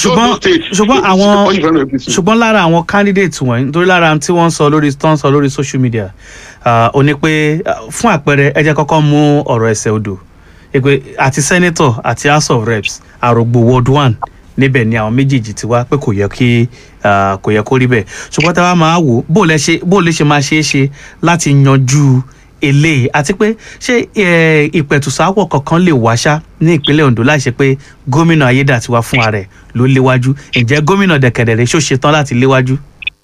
ṣùgbọ́n Ondo State, ṣùgbọ́n APC, àwọn wọ́n sì fẹ́ràn APC. ṣùgbọ́n lára àwọn candidate wọ̀nyí nítorí lára tí wọ́n ń sọ lórí tó ń sọ lórí social media ah, ó ní pé ah, fún àpẹẹrẹ ẹ jẹ́ kọ́kọ́ mú ọ̀rọ̀ ẹsẹ̀ odò èpè àti senator àti house of reps àrògbò ward one níbẹ̀ ni àwọn méjèèjì ti wá pé kò yẹ kí ah, kò yẹ kó rí bẹ́ẹ̀ ṣùgbọ́n tá a bá máa wò bó lẹ ṣe bó lè ṣe máa ṣeé ṣe láti yanjú eléyìí àti pé ṣé eh, ìpẹ̀tùsáwọ̀ kankan lè wá ṣá ní ìpínlẹ̀ Ondo láì ṣe pé gómìnà Ayédàtiwa fúnra rẹ̀ ló léwájú ǹjẹ́ gómìnà dẹ̀kẹ̀dẹ̀rẹ̀ ṣó ṣetán láti léwájú.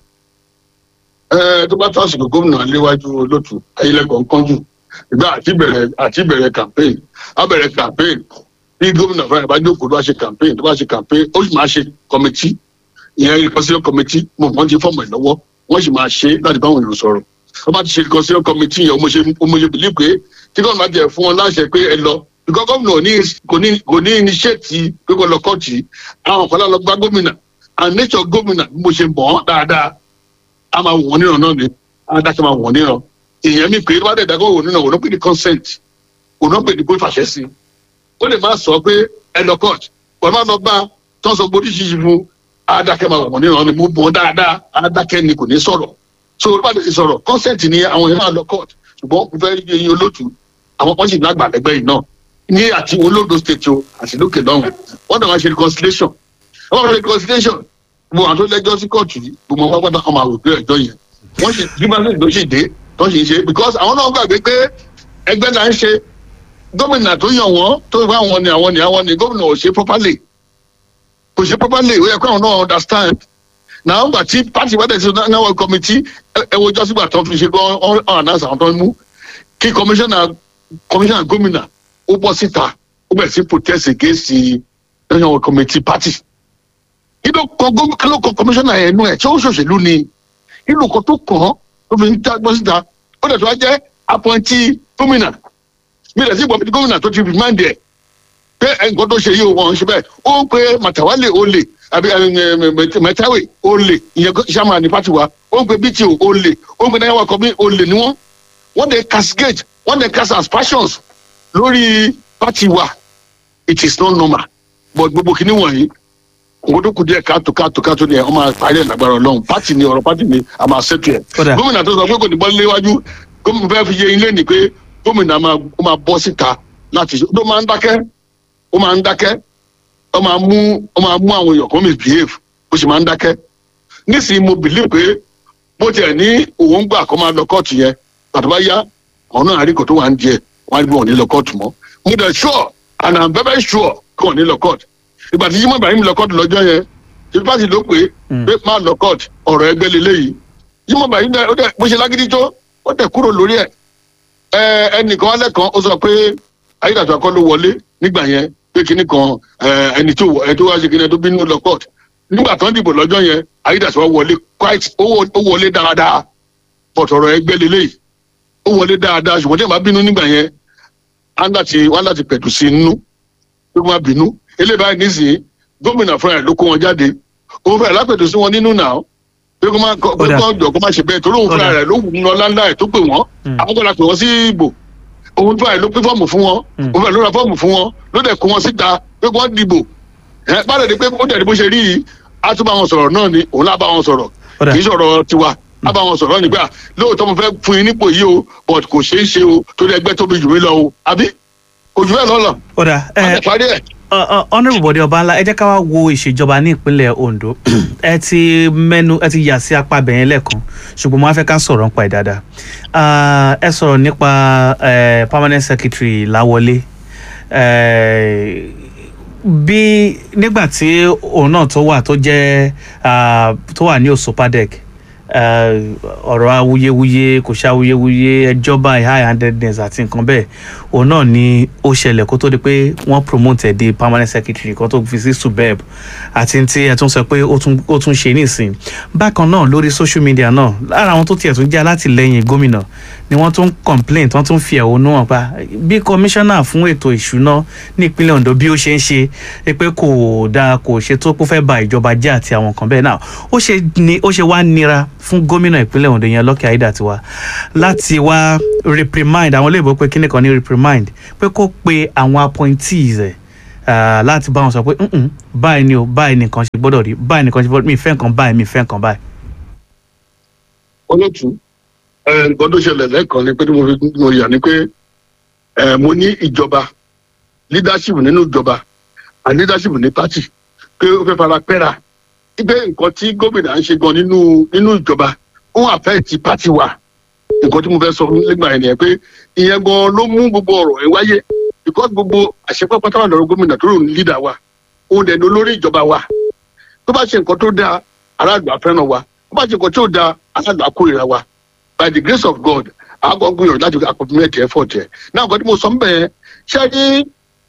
ẹ tó bá tó àsìkò gómìnà léwájú olótù ayélujára kánjú ìgbà àti bẹ̀rẹ̀ àti bẹ̀rẹ̀ campaign á bẹ̀rẹ̀ campaign bí gómìnà fúnra ẹ̀ bá jókòó tó bá ṣe campaign tó bá ṣe campaign ó sì máa ṣe committee ìyẹn reconciliation committee mo mọ̀ ti fọ́ọ̀mù ẹ̀ lọ́wọ́ wọ́n sì máa ṣe láti báwọn èèyàn sọ̀rọ̀ wọ́n bá ti ṣe reconciliation committee yẹn ó mo ṣe ó mo ṣe believe pé tí gómìnà bá jẹ fún wọn láṣẹ pé ẹ lọ because gómìnà ò ní kò ní kò ní initiate pé kò lọ kọ́ọ̀tì àwọn kan lọ gba gómìnà and nature gómìnà bí mo ṣe mọ̀ ọ́ dáadáa a máa wọ̀n níran náà ni a dákẹ́ máa wọ̀n níran èèyàn mi pé wọ́n á dẹ̀ dákẹ́ wọ̀n níran òun náà pè ní consent òun náà pè ní bó fàṣẹ sí ó lè má sọ pé ẹ lọ court wọ́n máa lọ bá tó ń sọ gbórí ṣíṣe fún a dákẹ́ máa wọ̀n níran ni mo bọ̀ dáadáa a dákẹ́ ni kò ní sọ̀rọ̀ so olùbá ti sọ̀rọ̀ consent ni àwọn èèyàn máa lọ court ṣùgbọ́n mo fẹ́ rí eyín olótù àwọn kan sì lágbà lẹ́gbẹ́ yìí náà ní àti olódo state o àti lókè lọ́hùn wọ́n dẹ̀ máa ṣe reconciliation wọ́n máa ṣe reconciliation gbogbo àwọn tó lẹ́jọ́ sí kóòtù yìí gbogbo wọn pátá kan máa rò pé ẹjọ́ yẹn wọ́n sì bí máa ń lò sí dé tó sì ń ṣe because àwọn náà gbàgbé pé ẹgbẹ́ náà ń ṣe gómìnà tó yàn wọ́n tó bá àwọn ni àwọn ni àwọn ni gómìnà ò ṣe properly kò ṣe properly ó yẹ kó àwọn náà understand náà gbà tí party wẹ́dẹ̀ sí náà committee ẹ wo jọ́ sígbà tó fi ṣe kó ọ̀n announce àwọn tó ń mú kí commissioner commissioner gómìnà ó bọ́ síta ó bẹ̀rẹ̀ sí protest against the committee party kí ló kọ gómìnà kí ló kọ kọmíṣánná yẹn nú ẹ tí ó ṣòṣèlú ni kí ló kọ tó kàn án ló fi ń jágbọ́ síta ó dẹ̀ tó wá jẹ́ apọ́ntì gómìnà mi rẹ̀ sí ìbọn tí gómìnà tó ti fi máa ń dẹ̀ pé nǹkan tó ṣe yìí ó wọ́n ṣe bẹ́ẹ̀ ó ń pe màtàwálè olè àbí mẹtàwé olè ìyẹn sàmà ní pàtì wa ó ń pe bto olè ó ń pe náírà kọ́mí olè ni wọ́n wọ́n dẹ̀ cascade wọ́n dẹ̀ cast aspersions lórí pàtì wa it is not normal but gbogbo kìíní wọ̀nyí owó tó kù díẹ̀ káàtó káàtó káàtó ni ẹ̀ ọ́ máa parí ẹ̀ lágbára ọlọ́run pátì ni ọ̀rọ̀ pátì ni a máa ṣètò ẹ̀. Kódà. gómìnà tó sọ pé kò ní bọ́ léwájú gómìnà fẹ́ fi yé ilé ni pé gómìnà máa ó máa bọ́ síta láti ṣe ó máa ń dákẹ́ ó máa ń dákẹ́ ó máa mú ó máa mú àwọn èèyàn kan misbehave ó sì máa ń dákẹ́ nísìnyí mo believe pé bó tiẹ̀ ní òun gbà kó máa lọ kóòtù yẹn pàtó bá yá àwọn náà àríkò tó wà ń jẹ wọn á rí bí wọn ò ní lọ kóòtù mọ́ mo dẹ̀ sure and i'm very very sure kí wọn ò ní lọ kóòtù ìgbà tí Jimoh Ibrahim lọ kóòtù lọ́jọ́ yẹn tí pàṣẹ ló pé pé má lọ kóòtù ọ̀rọ̀ ẹgbẹ́ lélẹ́yìí Jimoh Ibrahim dẹ̀ ó dẹ̀ bó ṣe lágídí tó ó dẹ̀ kúrò lórí ẹ̀ ẹ ẹnìkan alẹ́ kan ó sọ pé Ayédàtiwa kọ́ ló wọlé nígbà yẹn pé kinní kan ẹ, ẹni tó ẹni tó wá ṣe kinní ẹni tó bínú lọ kóòtù nígbà tó ń dìbò lọ́jọ́ yẹn Ayédàtiwa wọlé quite ó wọ- ó wọlé dáadáa but ọ̀rọ̀ ẹgbẹ́ lélẹ́yìí ó wọlé dáadáa ṣùgbọ́n tí ẹ̀ bá bínú nígbà yẹn á láti wá láti pẹ̀tù sí i nínú pé wọ́n á bínú eléyìí báyìí nísìnyí gómìnà fúnra ẹ̀ ló kó wọn jáde òun fúnra ẹ̀ lápẹ̀tù sí wọn nínú náà pé kó má kó pé Ó dà. kó jọ kó má ṣe bẹ́ẹ̀ torí òun fúnra Ó dà. rẹ̀ ló wù ú lọ láńlá ẹ̀ tó pè wọ́n Mm. àwọn kò la pè wọ́n sí ìbò òun fúnra ẹ̀ ló pín fọ́ọ̀mù fún wọn Mm. òun fúnra ẹ̀ ló ra fọ́ọ̀mù fún wọn ló dẹ̀ kó wọn síta pé kó wọ́n dìbò ẹ̀ bá dẹ̀ di pé ó dẹ̀ di bó ṣe rí yìí á tún bá wọn sọ̀rọ̀ náà ni òun lá bá wọn sọ̀rọ̀ Ó dà. kì í sọ̀rọ̀ tiwa á bá wọn sọ̀rọ̀ nígbà lóòótọ́ mo fẹ́ fún yín nípò yìí o but kò ṣeé ṣe o torí ẹgbẹ́ tóbi jù mí lọ o àbí kò jù bẹ́ẹ̀ lọ lọ ó dà á ẹ lè parí ẹ̀. honourable Bọ̀dé Ọbańlá ẹ jẹ́ ká wá wo ìṣèjọba ní ìpínlẹ̀ Ondo ẹ ti mẹ́nu ẹ ti yà sí apá bẹ̀yẹn lẹ́ẹ̀kan ṣùgbọ́n mo á fẹ́ ká sọ̀rọ̀ nípa ẹ̀ dáadáa Ah, ẹ sọ̀rọ̀ nípa eh, permanent secretary Láwọlé Eh, bí nígbà tí òun náà tó wà tó jẹ́ ah, tó wà ní Osopadec eh, ọ̀rọ̀ awuyewuye kò ṣe awuyewuye ẹjọ́ báyìí high handedness àti nǹkan bẹ́ẹ̀ òun náà ni ó ṣẹlẹ̀ kó tó di pé wọ́n promote ẹ̀ di permanent secretary kan tó fi sí subeb àti tí ẹ tún sọ pé ó tún ó tún ṣe nísìn bákan náà lórí social media náà lára àwọn tó tiẹ̀ tún jẹ́ alátìlẹyìn gómìnà ni wọ́n tún complain tí wọ́n tún fi ẹ̀hónú hàn pa bí commissioner fún ètò ìṣúná ní ìpínlẹ̀ Ondo bí ó ṣe ń ṣe é pé kò dáa kò ṣe tó kó fẹ́ ba ìjọba jẹ́ àti àwọn kan bẹ́ẹ̀ náà ó ṣe ni ó ṣe wá nira fún gómìnà ìpínlẹ̀ Ondo yẹn Lucky Aiyedatiwa láti wá reprimand àwọn olóyìnbó pé kíní kan ní reprimand pé kó pe àwọn appointees ẹ̀ ah, láti bá wọn sọ pé "Mm-mm, báyìí ni o báyìí nìkan ṣe gbọ́dọ̀ rí báyìí nìkan ṣe gbọ́dọ̀ mi fẹ́ nǹkan báyìí mi fẹ́ nǹkan báyìí. olótú ẹ, nǹkan tó ṣẹlẹ̀ lẹ́ẹ̀kan ni pé tí mo fi mo yà ni pé ẹ, mo ní ìjọba leadership nínú ìjọba and leadership ní party pé ó fẹ́ fara pẹ́ra pé nǹkan tí gómìnà ń ṣe gan nínú nínú ìjọba ó àfẹ́ ti party wa nǹkan tí mo fẹ́ sọ nígbà yẹn nìyẹn pé ìyẹn gan ló mú gbogbo ọ̀rọ̀ ẹ̀ wáyé because gbogbo àṣepọ̀ pátápátá lọ́rọ̀ gómìnà tó rò ní leader wa òun dẹ̀ ní olórí ìjọba wa tó bá ṣe nǹkan tó dáa aráàlú àfẹ́ràn wa tó bá ṣe nǹkan tó dáa aráàlú àkórìíra wa by the grace of god àgọ́ gbìyànjú láti accompliment effort ẹ̀ náà nǹkan tí mo sọ ń bẹ̀ yẹn ṣé ní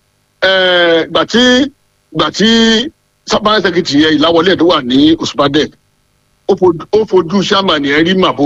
gbà tí gbà tí sábà sẹ́kìtì yẹn ìláwọlé ẹ̀ tó wà ní òṣùpàdé ó fojú- ó fojú sàmàní ẹ̀ rí màbo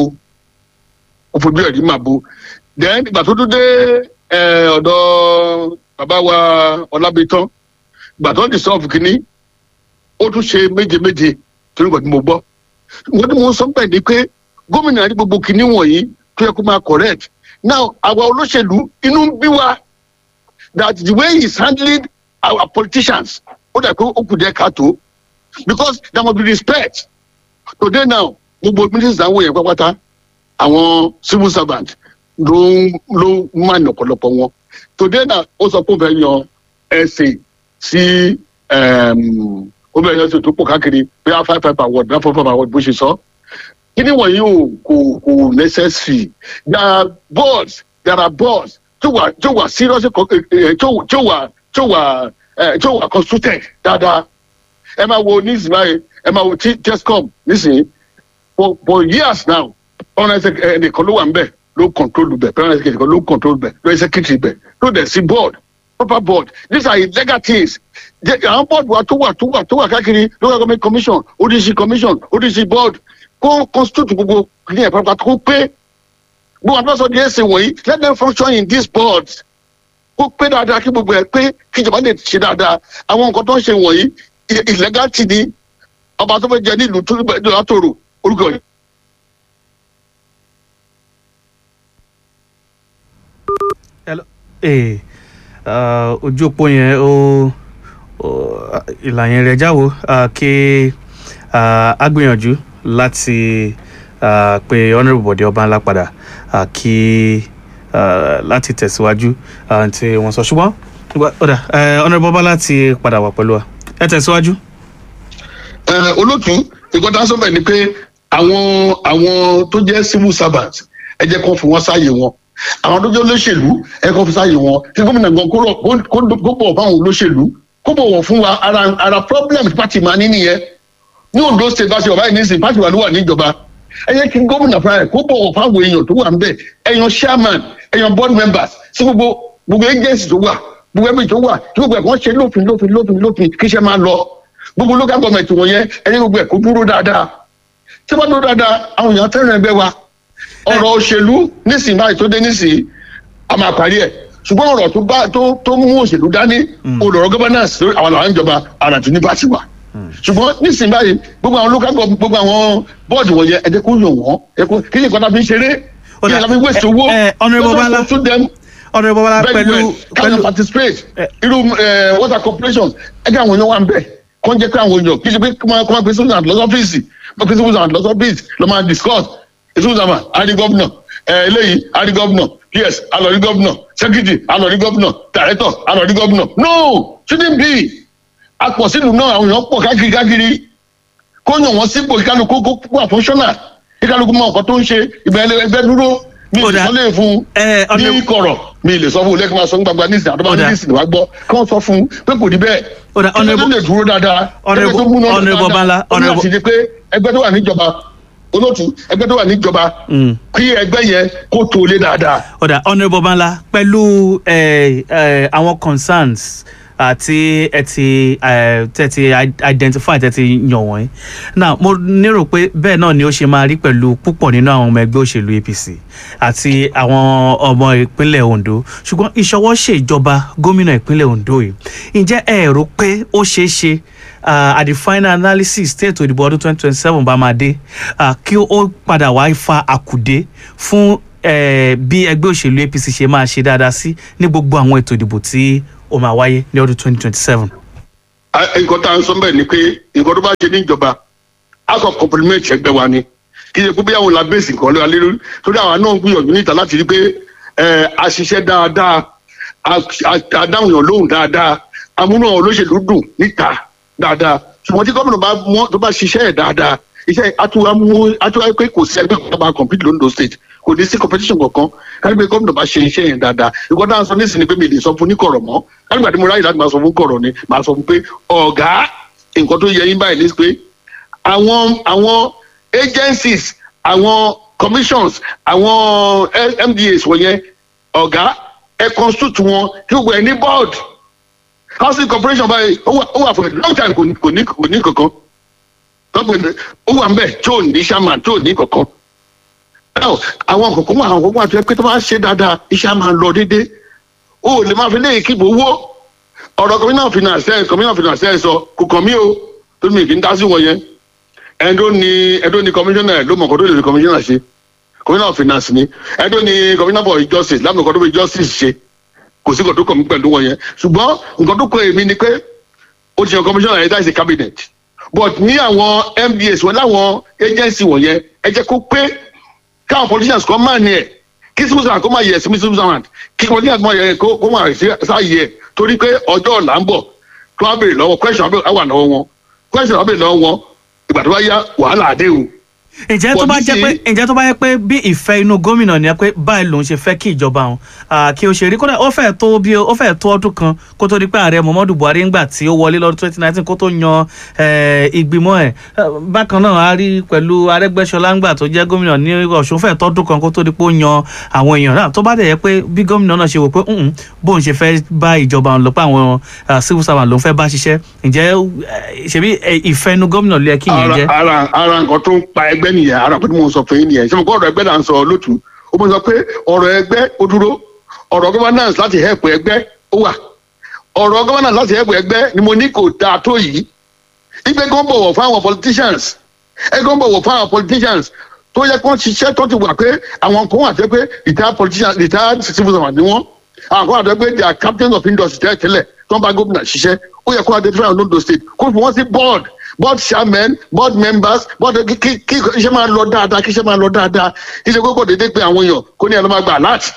ó fojú ẹ̀ rí màbo then ìgbà tó tún dé eh, ọ̀dọ̀ bàbá wa ọlábìtán ìgbà tó ń di sọ́ọ̀fù kínní ó tún ṣe méje méje torí nǹkan tí mo gbọ́ nǹkan tí mo sọ bẹ́ẹ̀ ni pé gómìnà ní gbogbo kínní wọ̀nyí tó yẹ kó máa correct now àwa olóṣèlú inú ń bí wa that the way he is handling our politicians ó dà pé ó kù díẹ̀ káàtó because there must be respect today now gbogbo ministers àwọn yẹn pápátá àwọn civil servant ló ń ló ń máa ní ọ̀pọ̀lọpọ̀ wọn today now ó sọ pé ó fẹ́ yan ẹ̀sìn sí um, ó bẹ̀rẹ̀ yẹn tó pọ̀ káàkiri bí a five five award bí a four five award bó ṣe sọ. kíní wọ̀nyí ò kò kò necessary there are boards there are boards tó wà tó wà seriously co- eh, eh, tó tó wà tó wà eh, tó wà consulted dáadáa ẹ máa wo nísìnyí báyìí ẹ máa wo T- tescom nísìnyí for for years now ọ̀nà ẹsẹ̀ ẹnìkan ló wà ń bẹ̀ ló control bẹ̀ pẹ̀lú ẹsẹ̀ ẹnìkan ló control bẹ̀ ló ẹsẹ̀ kìtì bẹ̀ ló dẹ̀ sí board proper board these are illegal things Jẹ́- àwọn board wa tó wà tó wà tó wà káàkiri local government commission odc commission odc board kó constitute gbogbo ní ẹ̀ pápá kó pé gbogbo àwọn sọ di ẹsẹ̀ wọ̀nyí let them function in these boards kó pé dáadáa kí gbogbo ẹ̀ pé kí ìjọba lè ṣe dáadáa àwọn nǹkan tó ń ṣe wọ̀nyí i- illegal ti ni ọba tó fẹ́ jẹ nílùú tó látòrò orúkọ yìí. ee ah, ojú òpó yẹn ó ó- ìlà yẹn rẹ̀ jáwó ah, kí ah, a gbìyànjú láti ah, pe honourable bọ̀dé ọba padà ah, kí ah, láti tẹ̀síwájú ah, tí wọ́n sọ ṣùgbọ́n ìgbà- ọ̀dà eh, honourable ọba láti padà wà pẹ̀lú wa ẹ tẹ̀síwájú. Ẹ, olótú nǹkan tá a sọ bẹ́ẹ̀ ni pé àwọn àwọn tó jẹ́ civil servant ẹ jẹ́ kó fi wọ́n sáàyè wọn àwọn tó jẹ́ olóṣèlú ẹ kó fi sáàyè wọn kí gómìnà gan kó rọ̀- kó- kó- kó bọ̀ fáwọn olóṣèlú kó bọ̀wọ̀ fún wa ara ara problem tí pàtì máa ní nìyẹn ní Ondo state bá ṣe wà báyìí nísìnyí pàtì wà ló wà níjọba ẹ yẹ kí gómìnà fúnra rẹ̀ kó bọ̀wọ̀ fáwọn èèyàn tó wà ń bẹ̀ ẹ̀yàn chairman ẹ̀yàn board members sí gbogbo gbogbo agency tó wà gbogbo ẹbí tó wà tí gbogbo ẹ̀kọ́ ṣe lófin lófin lófin lófin kí iṣẹ́ máa lọ gbogbo local government wọ̀nyẹn ẹni gbogbo ẹ̀ kó dúró dáadáa tí wọ́n dúró dáadáa àwọn èèyàn fẹ́ràn ẹgbẹ́ wa ọ̀rọ̀ òṣèlú nísìnyí báyìí tó dé nísìnyí a máa parí ẹ̀ ṣùgbọ́n ọ̀rọ̀ tó bá tó tó mú òṣèlú dání olùrọ̀ governance lórí àwọn làwọn ìjọba àrà tó ní bá ti wà ṣùgbọ́n nísìnyí báyìí gbogbo àwọn local government gbogbo àwọn bọ́ọ̀dù wọ̀nyẹn ẹ jẹ́ kó yàn wọ́n ẹ kó kí ni nǹkan tá a fi ń ṣeré kí ni nǹkan tá a fi ń waste owó ẹ, ẹ, Honourable Bala. to them honourable ọba very pẹ̀lú well can pẹ̀lú you participate Eh. irú eh, water corporation ẹgbẹ́ àwọn èèyàn wà ń bẹ̀ kọ́ ń jẹ́ pé àwọn èèyàn kì í ṣe pé kọ́ máa kọ́ máa pe civil servant lọ sọ́fíìsì máa pe civil servant lọ sọ́fíìsì lọ́ máa discuss civil servant àrí gọ́vnà eléyìí àrí gọ́vnà ps alọ́rí gọ́vnà secretary alọ́rí gọ́vnà director alọ́rí gọ́vnà no shouldn't be apọ̀ sílùú náà àwọn èèyàn pọ̀ káàkiri káàkiri kó yàn wọ́n sípò ìkálukú kó wà functional ìkálukú mọ nǹkan tó ń ṣe ìbẹ̀rẹ̀ ẹgbẹ́ dúró mi Ó dáa. ìsọlẹ̀ fún ẹ ní honourable kọ̀rọ̀ mi lè sọ fún un lẹ́kìn máa sọ gbagba ní ìsìn àdọ́bà Ó ní dáa. ìsìn wá gbọ́ kí wọ́n sọ fún un pé kò rí bẹ́ẹ̀ Ó dáa, ẹgbẹ́ tó honourable- lè dúró dáadáa honourable- ẹgbẹ́ tó múná lọ honourable Bala, dáadáa ó ní honourable- láti di pé ẹgbẹ́ tó wà níjọba olóòtú ẹgbẹ́ tó wà níjọba Mm. kí ẹgbẹ́ yẹn kó tó lé dáadáa ọ̀dà honourable banla pẹ̀lú ẹ, ẹ, àwọn concerns àti ẹ ti ẹ, tẹ ti identify tẹ ti yàn wọ́n now mo nírò pé bẹ́ẹ̀ náà ni ó ṣe máa rí pẹ̀lú púpọ̀ nínú àwọn ọmọ ẹgbẹ́ òṣèlú APC àti àwọn ọmọ ìpínlẹ̀ Ondo ṣùgbọ́n ìṣọwọ́ ṣèjọba gómìnà ìpínlẹ̀ Ondo yìí ǹjẹ́ ẹ rò pé ó ṣeé ṣe uh, at the final analysis tí ètò ìdìbò ọdún twenty twenty seven bá máa dé uh, kí ó padà wá fa àkùdé fún eh, bí ẹgbẹ́ òṣèlú APC ṣe máa ṣe dáadáa sí ní gbogbo àwọn ètò ìdìbò tí ó ó máa wáyé ní ọdún twenty twenty seven. A- nǹkan tá à ń sọ bẹ́ẹ̀ ni pé nǹkan tó bá ṣe níjọba a kò compliment ẹgbẹ́ wa ni kì í ṣe pé bí àwọn làbẹ́sì nǹkan lé wa lé lórí torí àwọn náà ń gbìyànjú níta láti rí pé ẹ, a ṣiṣẹ́ dáadáa a- a- a dáhùn yàn lóhùn dáadáa amúnú àwọn olóṣèlú dùn níta dáadáa ṣùgbọ́n tí gómìnà bá mọ́ tó bá ṣiṣẹ́ ẹ̀ dáadáa iṣẹ́ àtúwá mú àtúwá pé kò sí ẹgbẹ́ kan bá compete londo state kò ní sí competition kankan kárí pé gómìnà bá ṣe iṣẹ́ yẹn dáadáa ìkọ́ dáhùn sọ nísìnyí pé mi lè sọ fún ní kọ̀rọ̀ mọ́ kárí gbàdé mo ráyè láti máa sọ fún kọ̀rọ̀ ni máa sọ fún pé ọ̀gá nǹkan tó yẹ yín báyìí ní pé àwọn àwọn agencies àwọn commissions àwọn eh, mdas wọ̀nyẹn ọ̀gá ẹ constitute wọn kí gbogbo ẹ ní board housing corporation báyìí ó wà ó wà for a long time kò ní kò ní kò ní kankan gọ́ọ̀mẹ̀ntì ó wà mbẹ́ tí ò ní chairman tí ò ní kankan now àwọn kòkó wà àwọn kòkó wà tó yẹ pé tó bá ṣe dáadáa iṣẹ́ á máa lọ déédéé ó lè máa fi léyìí kíbo owó ọ̀rọ̀ communal finance ẹ̀ communal finance ẹ̀ sọ kò kàn mí o tó mi kì í dá sí wọn yẹn ẹ̀dó ni ẹ̀dó ni commissioner ló mọ̀ kó tó lè fi commissioner ṣe commissioner of finance ni ẹ̀dó ni commissioner for justice lámì kó tó fi justice ṣe kò sí nǹkan tó kàn mí pẹ̀lú wọn yẹn ṣùgbọ́n nǹkan tó kọ èmi ni pé ó ti yan commissioner yẹn dáìsí cabinet but ní àwọn mds wọn láwọn agency wọ̀nyẹn ẹ jẹ́ kó pé káwọn politicians kan máa ní ẹ̀ kí civil servant kó máa yẹ sí civil servant kí politicians máa yẹ kó kó máa sí sáàyè ẹ̀ torí pé ọjọ́ ọ̀la ń bọ̀ tó wá béèrè lọ́wọ́ question á wà lọ́wọ́ wọn question á béèrè lọ́wọ́ wọn ìgbà tó bá yá wàhálà àdé o. ǹjẹ́ tó bá jẹ́ pé Policy- ǹjẹ́ tó bá yẹ pé bí ìfẹ́ inú gómìnà ni ẹ pé báyìí lòun ṣe fẹ́ kí ìjọba òun ah, kí o ṣe rí kódà ó fẹ́ tó bí ó fẹ́ tó ọdún kan kó tó di pé ààrẹ muhammadu buhari ńgbà tí ó wọlé lọ́dún twenty nineteen kó tó yan eh, ìgbìmọ̀ ẹ̀ Eh, bákan náà a rí pẹ̀lú arẹ́gbẹ́ṣọlá ńgbà tó jẹ́ gómìnà ní ọ̀ṣun fẹ́ tọ́dún kan kó tó di pé ó yan àwọn èèyàn náà tó bá dẹ̀ yẹ pé bí gómìnà náà ṣe wò pé "Mm-mm, bóun ṣe fẹ́ bá ìjọba òun lọ pé àwọn ah, civil servant lòun fẹ́ bá ṣiṣẹ́ ǹjẹ́ eh, ṣebí eh, ìfẹ́ inú gómìnà ló yẹ kí ìyẹn ara jẹ́. ara ara nǹkan tó ń pa ẹgbẹ́ nìyẹn ara nǹkan tí mo sọ fún yín nìyẹn ṣé mo kọ́ ọ̀rọ̀ ẹgbẹ́ là ń sọ lótú ó mọ̀ sọ pé ọ̀rọ̀ ẹgbẹ́ ó dúró ọ̀rọ̀ governance láti help ẹgbẹ́ ó wà ọ̀rọ̀ governance láti help ẹgbẹ́ ni mo ní kò dáa tó yìí ìgbẹ́ kan bọ̀wọ̀ fún àwọn politicians ẹ kan bọ̀wọ̀ fún àwọn politicians tó yẹ kó ṣiṣẹ́ tó ti wà pé àwọn kan wà tẹ́ pé retired politicians retired civil servant ni wọ́n àwọn kan wà tẹ́ pé they are captains of industry tẹ́lẹ̀ tẹ́lẹ̀ tó ń bá gómìnà ṣiṣẹ́ ó yẹ kó identify on Ondo state kó fi wọ́n sí board board chairmen board members board kí kí kí iṣẹ́ máa lọ dáadáa kí iṣẹ́ máa lọ dáadáa kí iṣẹ́ kókò dédé pé àwọn èèyàn kó ní ẹ̀ ló máa gbà láti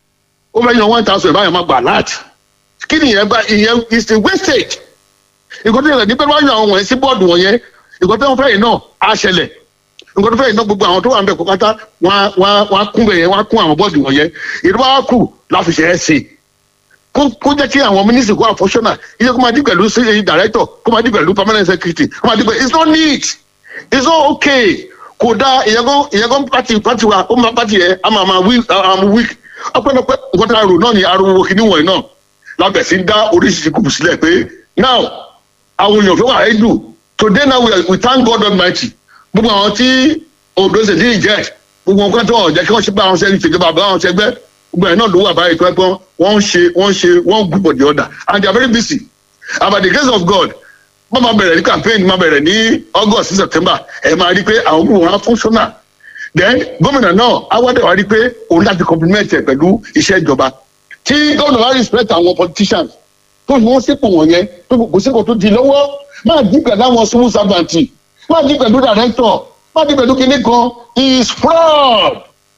ó fẹ́ yan one thousand ìbáyọ̀ máa gbà láti kí ni ìyẹn bá ìyẹn is a wastage nǹkan tó yẹ ní pé wọ́n yan àwọn wọ̀nyẹn sí bọ́ọ̀dù wọ̀nyẹn nǹkan tó ń fẹ́ yìí náà á ṣẹlẹ̀ nǹkan tó fẹ́ yìí náà gbogbo àwọn tó wà ń bẹ̀ kó pátá wọ́n á- wọ́n á- wọ́n á kún bẹ̀ yẹn wọ́n á kún àwọn bọ́ọ̀dù wọ̀nyẹn ìdúrà wá kù láfi ṣe é sí kó kó jẹ́ kí àwọn mínísítì kó àfọ́ṣọ́nà iye kó máa dí pẹ̀lú sí director kó máa dí pẹ̀lú permanent secretary kó máa dí pẹ̀lú it's not neat it's not okay kò dá ìyẹn kan ìyẹn kan pati pati wa ó máa pati yẹn a máa máa weak a máa weak ọpẹ́lọpẹ́ nǹkan tá a rò náà ni ariwo kìíní wọ̀nyí náà lábẹ̀ sí ń dá oríṣiríṣi kùkù sílẹ̀ pé now àwọn èèyàn fẹ́ wà á dùn today now we, are, we thank God Almighty gbogbo àwọn tí Ondo ṣe ti jẹ́ gbogbo nǹkan tó ọ̀jẹ́ kí wọ́n ṣe bá àwọn ṣe ìṣèjọba bá àwọn ṣe gbẹ́ gbogbo ẹ̀ náà ló wà báyìí pé pọ́n wọ́n ń ṣe wọ́n ń ṣe wọ́n group of the other and they are very busy and by the grace of God wọ́n máa bẹ̀rẹ̀ ní campaign máa bẹ̀rẹ̀ ní August sí September ẹ̀ máa rí pé àwọn group wọn á functional then gómìnà náà awádẹ́ wa rí pé òun láti compliment ẹ̀ pẹ̀lú iṣẹ́ ìjọba tí gómìnà wa respect àwọn politicians tó fi wọ́n sípò wọ̀nyẹn tó kò sípò tó di lọ́wọ́ máa dín pẹ̀lú àwọn civil servant máa dín pẹ̀lú director máa dín pẹ̀lú kinní kan he is fraud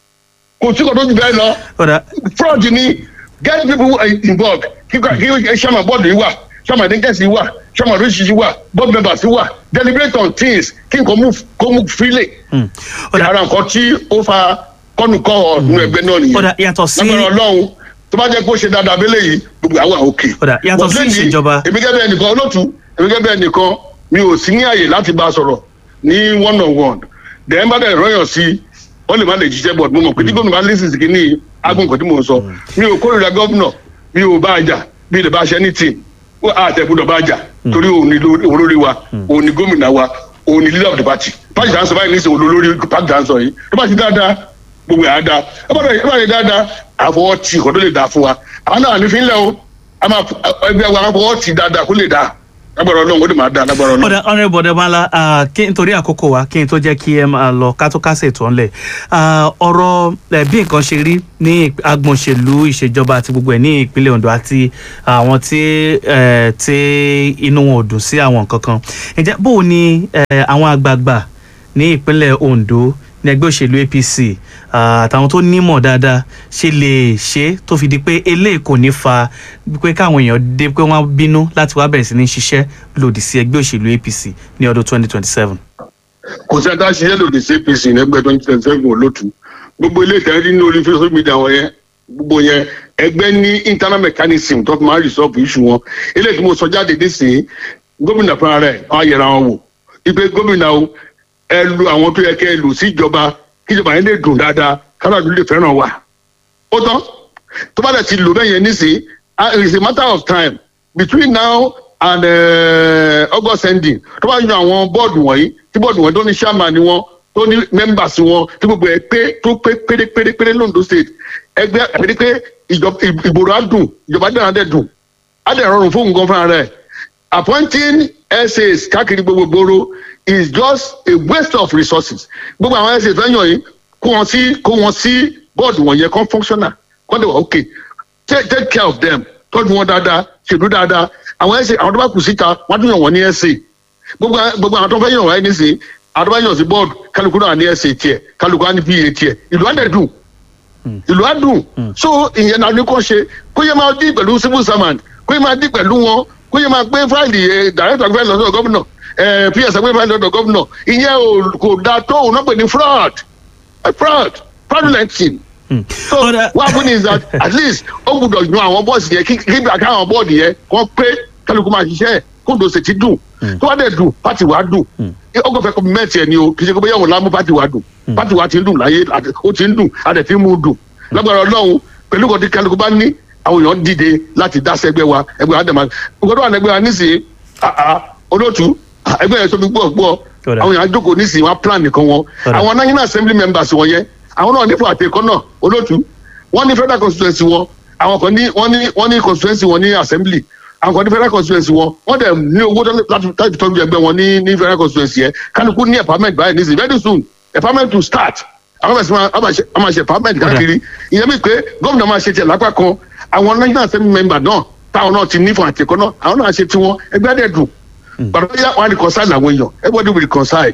kò sí kò tó ju bẹ́ẹ̀ lọ Ọ̀dà fraud ni get people involved kí kí sàmà bọ́ọ̀dù yìí wà sàmà dínkẹ́sì yìí wà sàmà oríṣiríṣi wà board members yìí wà deliberate on things kí nǹkan move kó move freely Hmm. Ọ̀dà ara nǹkan tí ó fa kọ́nùkọ́ ọ̀nù ẹgbẹ́ náà nìyẹn Ọ̀dà, yàtọ̀ sí- lágbára ọlọ́run tó bá jẹ́ pé ó ṣe dáadáa abẹ́lé yìí gbogbo àwọn òkè. Ọ̀dà, yàtọ̀ sí But lẹ́yìn, ìṣèjọba. èmi gẹ́gẹ́ bí ẹnìkan olóòtú èmi gẹ́gẹ́ bí ẹnìkan mi ò sí ní àyè láti bá a sọ̀rọ̀ ní one on one dẹ̀ẹ́n bá dẹ̀ rọ́yàn sí wọ́n lè má lè jíṣẹ́ bọ̀ mo mọ̀ pé tí gómìnà bá lísìn sí kínní agun nǹkan tí mò ń sọ mi ò kórìíra gómìnà mi ò bá a jà mi lè bá a ṣe ní tì àtẹ̀gbọ́dọ̀ bá a jà torí òun ni ló- olórí wa òun ni gómìnà wa òun ni leader of the party party dáhùn sọ báyìí ní ìsìn olórí party dáhùn sọ yìí tó bá ti dáadáa gbogbo ẹ̀ á dáa ẹ bá dẹ̀ ẹ bá dẹ̀ dáadáa àfọwọ́ tì kò tó lè dáa fún wa àwọn náà ní fi ń lẹ̀ o a máa ẹgbẹ́ wa àfọwọ́ tì dáadáa kó lè dáa lágbára ọlọ́run ó lè máa dá lágbára ọlọ́run. ọ̀dà ọ̀nà ìbọ̀dẹ̀ bala kí nítorí àkókò wa kí n tó jẹ́ kí ẹ máa lọ ká tó kásẹ̀ tó ńlẹ̀ ọ̀rọ̀ eh, bí nǹkan ṣe rí ní agbọ̀nṣèlú ìṣèjọba àti gbogbo ẹ̀ ní ìpínlẹ̀ Ondo àti àwọn tí eh, tí inú wọn ò dùn sí àwọn nǹkan kan ǹjẹ́ bó o ní eh, àwọn àgbààgbà ní ìpínlẹ̀ Ondo ní ẹgbẹ́ òṣèlú APC ah, àtàwọn tó nímọ̀ dáadáa ṣe lè ṣe tó fi di pé eléyìí kò ní fa pé káwọn èèyàn dé pé wọ́n bínú láti wá bẹ̀rẹ̀ sí ní ṣiṣẹ́ lòdì sí ẹgbẹ́ òṣèlú APC ní ọdún 2027. kò sí ẹ̀dá ṣiṣẹ́ lòdì sí APC lẹ́gbẹ́ twenty twenty seven olótú gbogbo ilé ìtẹ́rí ní orí social media wọn yẹn gbogbo yẹn ẹgbẹ́ ní internal mechanism tó fi máa resolve issue wọn eléyìí tí mo sọ jáde nísìnyí gómìnà fúnra rẹ̀ á yẹra wọn wò ipe gómìnà o ẹ lu àwọn tó yẹ kẹ́ ẹ lù sí ìjọba kí ìjọba yẹn lè dùn dáadáa káláàdúró lè fẹ́ràn wa ó tán tó bá dẹ̀ ti lò bẹ́ẹ̀ yẹn nísìnyí ah, it is a matter of time between now and uh, August ending tó bá yan àwọn bọ́ọ̀dù wọ̀nyí tí bọ́ọ̀dù wọ̀nyí tó ní chairman ni wọ́n tó ní members wọn tí gbogbo ẹ̀ pé tó pé pérépérépéré londo state ẹgbẹ́ àti pé ìjọba ìgboro á dùn ìjọba dẹ̀ á dẹ̀ dùn á dẹ̀ rọrùn fún nǹkan fúnra rẹ̀ appointing essays káàkiri gbogbo gbòòrò is just a waste of resources gbogbo àwọn essays fẹ́ yàn yìí kó wọn sí kó wọn sí bọ́ọ̀dù wọ̀nyẹn kan functional kọ́ dẹ̀ wà okay take take care of them tọ́jú wọn dáadáa ṣèlú dáadáa àwọn ẹsẹ àwọn tó bá kù síta wọn tún yàn wọn ní ẹsẹ gbogbo gbogbo àwọn tó fẹ́ yàn wọ́n ní sí àwọn tó bá yàn sí bọ́ọ̀dù kálukú náà ní ẹsẹ tiẹ̀ kálukú á ní pa tiẹ̀ ìlú á dẹ̀ dùn ìlú á dùn so ìyẹn náà ní kò ṣe kó yẹ máa dí pẹ̀lú civil servant kó yẹ máa dí pẹ̀lú wọn kó yẹ máa gbé fáìlì director gbé lọ́dọ̀ gómìnà ps gbé fáìlì lọ́dọ̀ gómìnà ìyẹn kò dáa tó òun náà pè ní fraud fraud fraudulent thing so Ọ̀dà- what happen is that at least ó gbúdọ̀ yan àwọn bọ́ọ̀sì yẹn kí kí bí káwọn bọ́ọ̀dì yẹn kọ́ pé kálukú máa ṣiṣẹ́ ẹ̀ kóńdó ṣètì dùn tó wá dẹ̀ dùn pátì wa dùn ó kò fẹ́ kọ́ mẹ́tì ẹ̀ ni o kì í ṣe kó bóyá òun lámú pátì wa dùn pátì wa ti ń dùn láyé àti- ó ti ń dùn a dẹ̀ ti ń mú dùn lágbára ọlọ́run pẹ̀lú kan tí kálukú bá ní àwọn èèyàn dìde láti dá sẹ́gbẹ́ wa ẹgbẹ́ wa dẹ̀ máa gbọ́dọ̀ wà lẹ́gbẹ́ wa nísìnyí ah, ah, olóòtú ah, ẹgbẹ́ yẹn tóbi gbọ́ gbọ́ Ọ̀dà. àwọn èèyàn jókòó nísìnyí wọn á plan nìkan wọn Ọ̀dà. àwọn national assembly members wọn yẹn àwọn náà nípò àtẹkọ náà olóòtú wọn ní federal constituency wọn àwọn kan ní wọn ní wọn ní constituency wọn ní assembly àwọn kan ní federal constituency wọn wọn dẹ̀ ní owó tó- láti láti tọ́jú ẹgbẹ́ wọn ní ní federal constituency yẹn kálukú ní empowerment báyìí nísìnyí very soon empowerment to start àwọn bẹ̀rẹ̀ sí máa a máa ṣe a máa ṣe empowerment káàkiri ìyẹn mi pé gómìnà máa ṣe tiẹ̀ lápá kan àwọn national assembly member náà táwọn náà ti ní fún àtẹkọ náà àwọn náà ṣe tiwọn ẹgbẹ́ dẹ̀ dùn gbàdúrà yà wọn reconcile àwọn èèyàn everybody will reconcile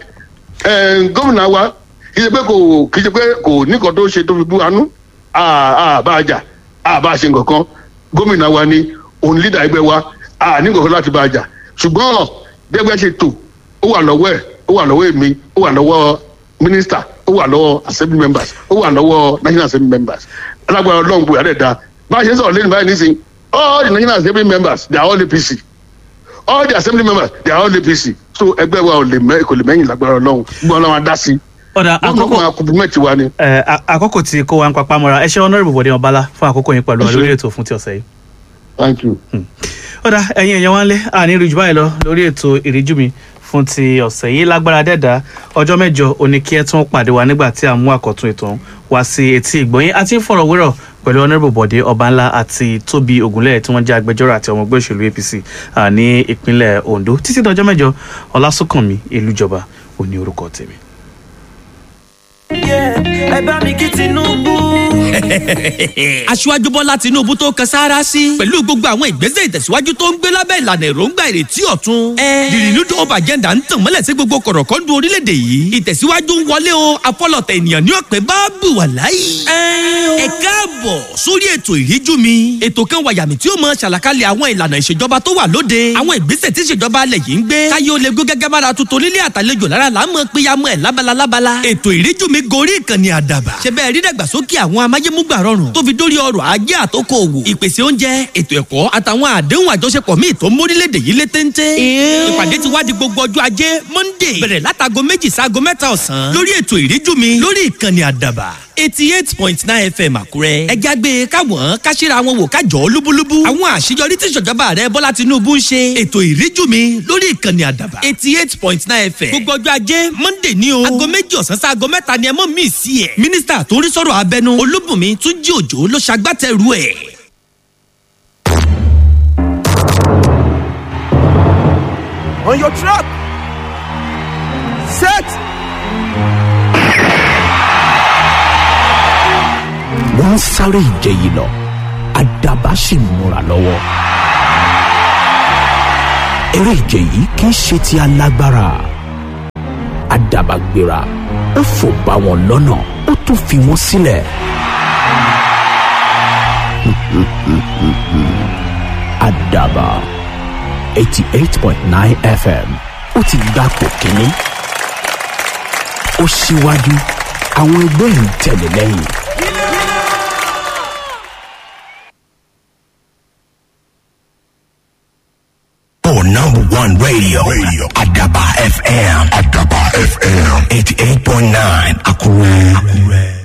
ẹ gómìnà wa kì í ṣe pé kò kì í ṣe pé kò ní nǹkan tó ṣe tó fi bú anú àà bá a jà àà bá a ṣe nǹkan kan gómìnà wa ni òun lídà ẹgbẹ́ wa àà ní nǹkan kan láti bá a jà ṣùgbọ́n gbẹgbẹ́ ṣe tò ó wà lọ́wọ́ ẹ̀ ó wà lọ́wọ́ èmi ó wà lọ́wọ́ mínísítà ó wà lọ́wọ́ assembly members ó wà lọ́wọ́ national assembly members alágbára ọlọ́run bóyá dẹ̀ da bá a ṣe ń sọ̀rọ̀ lẹ́nu báyìí nísìnyí all the national assembly members they are all APC all the assembly members they are all APC so ẹgbẹ́ wa ò lè mẹ́ kò lè mẹ́yìn lágbára ọlọ́run gbọ́n ọlọ́run á dá sí ọ̀dà wọ́n àkókò máa compliment wa ni. ẹ, à- àkókò tí kò wá ń papá mọ́ra ẹ ṣe honourable Bọ̀dé Ọbálá fún àkókò yín pẹ̀lú wa Ẹ ṣé. lórí ètò fún ti ọ̀sẹ̀ yìí. thank you. ọ̀dà ẹ̀yin èèyàn wá ń lé àní rí jù báyìí lọ lórí ètò ìríjú mi fún ti ọ̀sẹ̀ yìí lágbára dẹ́dà ọjọ́ mẹ́jọ òní kí ẹ tún pàdé wa nígbà tí a mú àkọ́tún ètò ọ̀hún wá sí etí ìgbọ̀nyín àti ìfọ̀rọ̀wérọ̀ pẹ̀lú honourable Bọ̀dé Ọbánlá àti Tóbi Ògúnlẹ̀ tí wọ́n jẹ́ agbẹjọ́rò àti ọmọ ẹgbẹ́ òṣèlú APC à, ní ìpínlẹ̀ Ondo títí dọjọ́ mẹ́jọ Ọlásùnkànmí Elújọba òní orúkọ tèmi. ẹ bá mi kí Tinubu. aṣíwájú bọ́lá tinúbú tó kan sáárá sí pẹ̀lú gbogbo àwọn ìgbésẹ̀ ìtẹ̀síwájú tó ń gbé lábẹ́ ìlànà èròǹgbà ìrètí ọ̀tun. the renewed hope agenda ń tàn mọ́lẹ̀ sí gbogbo kọ̀rọ̀kọ́ndù orílẹ̀-èdè yìí ìtẹ̀síwájú ń wọlé o afọlọ̀tẹ̀ ènìyàn ní ọ̀pẹ bá bù wà láyé. ẹ káàbọ̀ sórí ètò ìríjú mi ètò kan wàyàmì tí ó mọ ṣàlàkalẹ̀ àwọn ìlànà ìṣèjọba tó wà lóde àwọn ìgbésẹ̀ tí ìṣèjọba alẹ̀ yìí ń gbé káyé ó lè gbé gẹ́gẹ́ bára tuntun nílé àtàlejò lára là ń mọ péyàmọ́ ẹ̀ lábala lábala ètò ìríjú mi gorí ìkànnì àdàbà ṣe bẹ́ẹ̀ rí dàgbàsókè àwọn amáyémúgbà rọrùn tó fi dórí ọrọ̀ ajé àtòkò òwò ìpèsè oúnjẹ ètò ẹ̀kọ́ àtàwọn àdéhùn àjọṣepọ̀ míì tó ń mórílẹ̀‐èdè yìí lé téńté. ìpàdé ti wá di gbogbo ọjọ́ ajé monday bẹ̀rẹ̀ látago méjì sáago mẹ́ta ọ̀sán lórí ètò ìríjú mi lórí ìkànnì àdàbà eighty eight point nine fm àkúrẹ́. ẹ jágbe káwọn káṣíra wọn wò kájọ lúbúlúbú. àwọn àṣeyọrí tí ìṣèjọba rẹ bọ́lá tinubu ń ṣe. ètò ìríjú mi lórí ìkànnì àdàbà eighty eight point nine fm. gbogbo ọjọ́ ajé monday ní o. aago méjì ọ̀sán sí aago mẹ́ta ni ẹ mọ̀ mí sí ẹ̀. mínísítà tó ń rí sọ̀rọ̀ abẹnú olúbùnmi túnjí òjò ló ṣagbátẹrù ẹ̀. on your trap. Set. wọ́n ń sáré ìje yìí lọ àdàbà sì ń múra lọ́wọ́. eré ìje yìí kì í ṣe ti alágbára àdàbà gbéra ó fò bá wọn lọ́nà ó tún fi wọ́n sílẹ̀. àdàbà eighty eight point nine fm ó ti gbapò kínní ó ṣíwájú àwọn ẹgbẹ́ ń tẹ̀lé lẹ́yìn. For number one radio, radio. Adaba FM. Adaba FM. 88.9 Akure. Akure.